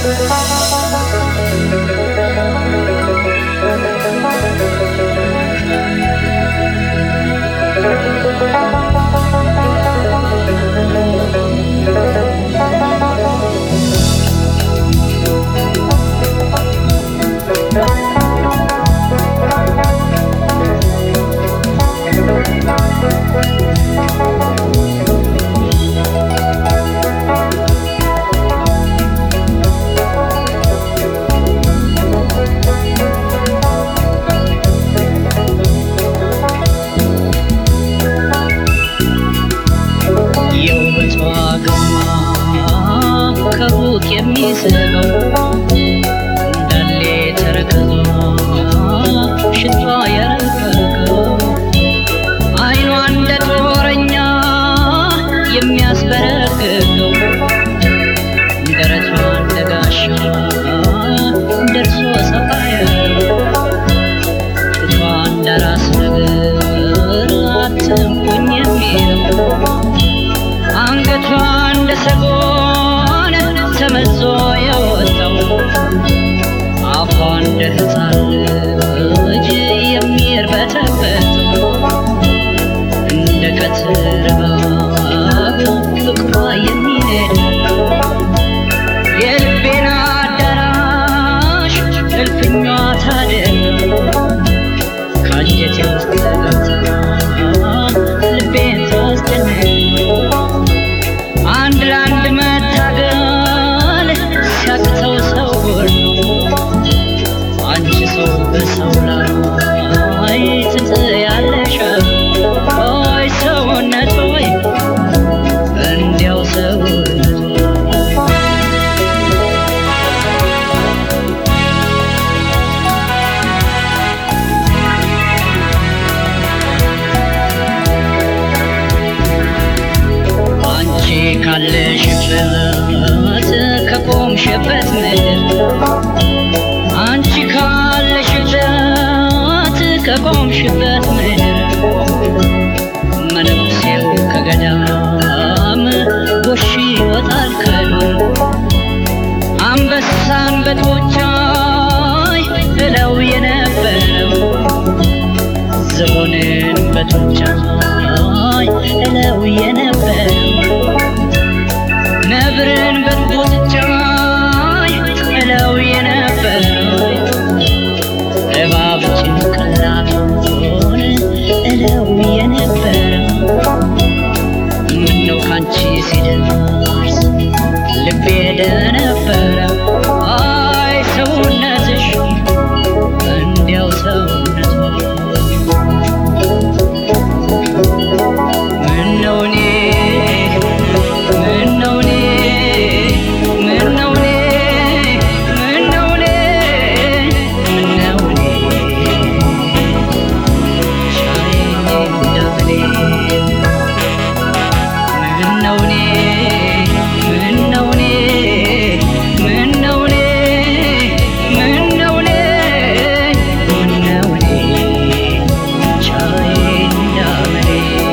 የውበቷ ግርማ ከሩቅ የሚስበው እንዳለ ተረከዟ ሽቷ የረቀቀው አይኗ እንደ ጦረኛ የሚያስበረግገው ደረቷ እንደ ጋሻ ደርሶ ሰፋ ያለው ጡቷ እንደ ራስ ነገር አትንኩኝ የሚለው አንገቷ እንደ ሰጎን ተመዞ የወጣው አፏ እንደ ሕፃን ልጅ የሚርበተበተው እንደ ቀትር እባብ ፍቅሯ የሚነድ የልቤን አዳራሽ እልፍኟ ታደር ከአንጀቴ ውስጥ ገብታ ልቤን ታስጨንቅ አንድ ለአንድ መታገል ሲያቅተው ሰው ሁሉ አንቺ ሰው በሰው ላይ ትጥያለሽ ሆይ ሰውነት ሆይ እንዲያው ሰውነት ሆይ አንቺ ካለሽበት ከቆምሽበት ምድር አንቺ ካለሽበት ከቆምሽበት ምድር መነኩሴው ከገዳም ጎሽ ይወጣል ከዱር አንበሳን በጡንቻይ እለው የነበረው ዝሆንን በጡንቻይ እለው የነበረው ነብርን በጡንቻይ እለው የነበረው እባብ ጭንቅላቱን እለው የነበረው ምነው ካንቺ ሲደርስ ልቤ ደነበረው አይ ሰውነትሽ እንዲያው ሰውነት ምነው እኔ ምነው እኔ ምነው እኔ ምነው እኔ ምነው እኔ ሻዬን እንደምኔ ምነው እኔ ምነው እኔ ምነው እኔ ምነው እኔ ምነው እኔ ቻዬ እንዳመኔ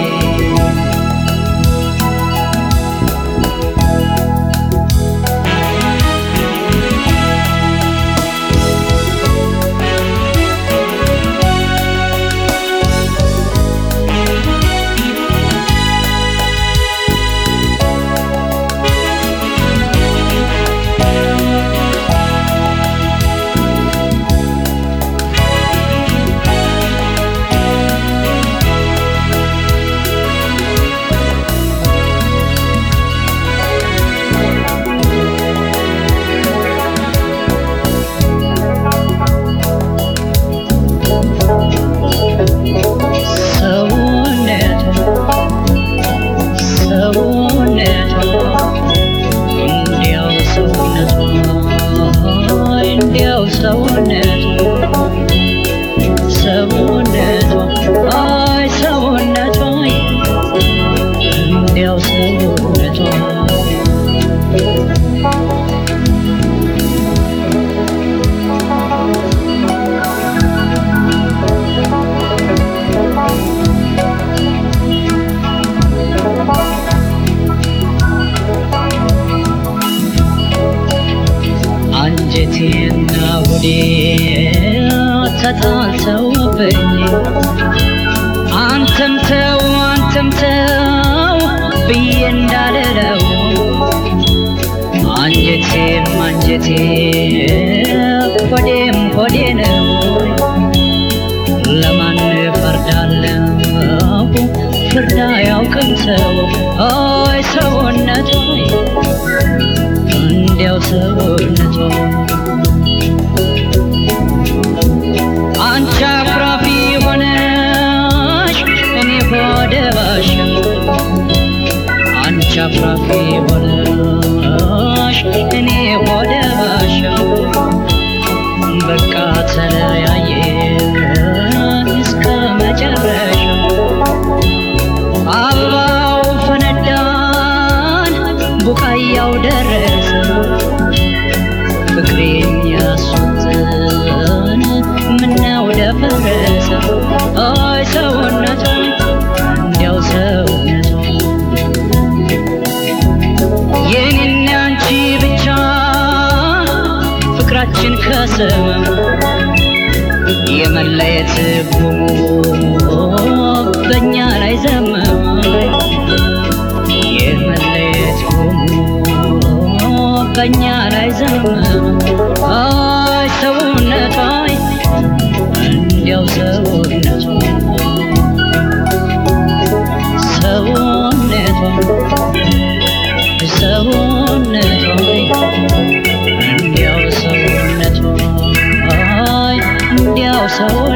ሰውነቷ ሰውነቷ እንዲያው ሰውነቷ እንዲያው ሰውነቷ ሰውነቷ አይ ሰውነቷ እንዲያው ሰውነቷ አንጀቴና ሆዴ ተጣልተውብኝ አንተም ተው አንተም ተው ብዬ እንዳልለው አንጀቴም አንጀቴ ሆዴም ሆዴ ነው። ለማን ፈርዳለሁ ፍርድ አያውቅም ሰው ኦይ ሰውነቱ እንዲያው ሰውነቱ አንቺ አኩራፊ ሆነሽ እኔ ሆደ ባሽ አንቺ አኩራፊ ሆነሽ እኔ ሆደ ባሽ በቃ ተለያየን እስከ መጨረሻው አበባው ፈነዳን ቡቃያው ደረሰ ፍቅሬን ያሱትን ምነው ደፈረሰ አይ ሰውነቱ እንዲያው ሰውነቱ የኔና አንቺ ብቻ ፍቅራችን ከሰመ የመለየት ጉሙ በእኛ ላይ ዘመመ የመለየት ጉሙ በእኛ ላይ ዘመመ አይ ሰውነቷ እንዲያው ሰውነቷ ሰውነቷ ሰውነቷ እንዲያው ሰውነቷ አይ እንዲያው ሰው